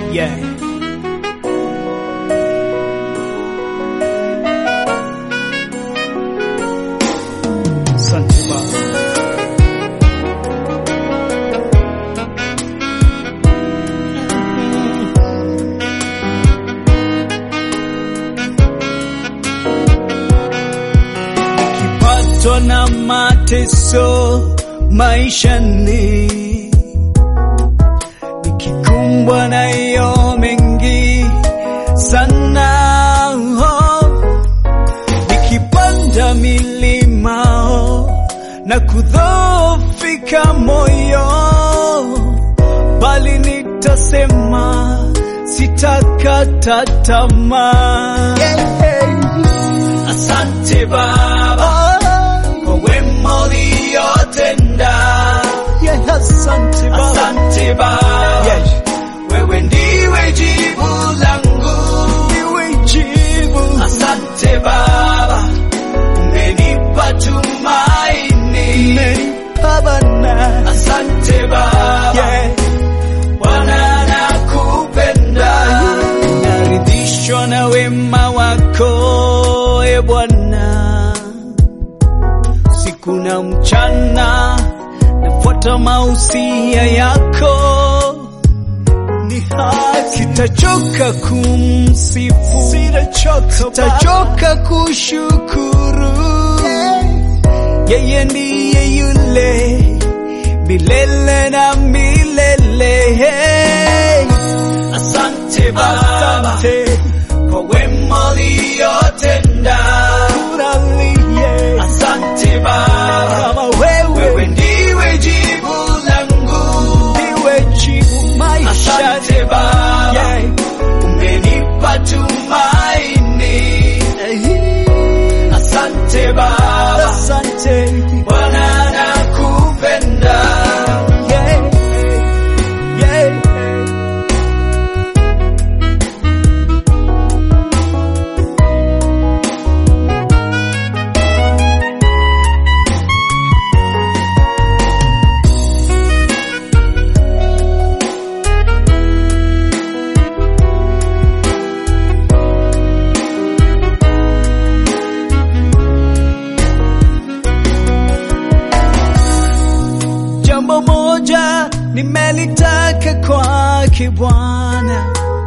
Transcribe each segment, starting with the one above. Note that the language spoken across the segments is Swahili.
Yeah. Asante Baba. Nikipatwa na mateso maishani, nikikumbwa na yo mengi sana, oh, nikipanda milima oh, na kudhoofika moyo, bali nitasema sitakata tamaa. Asante Baba kwa wema uliotenda. Asante Baba, asante Baba. Wewe ndiwe jibu langu, ndiwe jibu. Asante Baba, umenipa tumaini, umenipa Bwana. Asante Baba, Bwana nakupenda, naridhishwa na wema wako e Bwana, siku na mchana nafuata mausia yako ni haki. Sitachoka kumsifu, sitachoka, sitachoka kushukuru. Yeye ndiye yule milele na milele. Asante Baba, asante kwa wema uliotenda. Asante Baba, kama wewe, wewe ndiwe jibu langu, ndiwe jibu maisha. Asante Baba, yeah. umenipa tumaini. Asante Baba, asante Bwana nakupenda. Yeah. Yeah. Jambo moja nimelitaka kwake Bwana,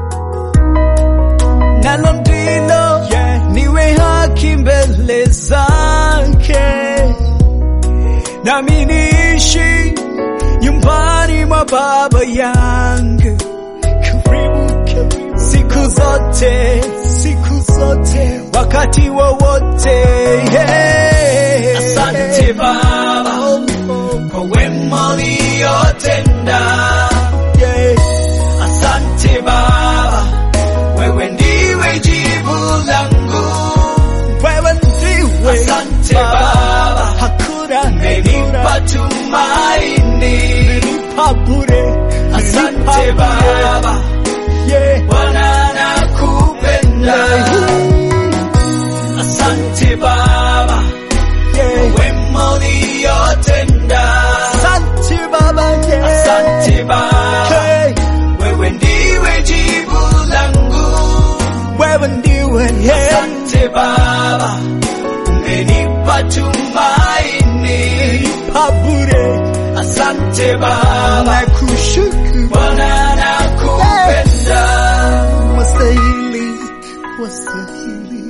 nalo ndilo niwe haki mbele zake, nami niishi nyumbani mwa Baba yangu karibu karibu, siku zote siku zote, wakati wowote yeah. Asante Baba kwa wema uliotenda. Yeah. Asante Baba, wewe ndiwe jibu langu, wewe ndiwe. Asante Baba, hakuna umenipa tumaini, umenipa bure. Asante Baba, yeah. Bwana nakupenda. Asante Baba, yeah. wema uliotenda. Asante Baba, yeah. Asante Baba, hey. wewe ndiwe jibu langu, wewe ndiwe yeah. Asante Baba, umenipa tumaini, umenipa bure. Asante Baba, nakushukuru Bwana, nakupenda. Wastahili, wastahili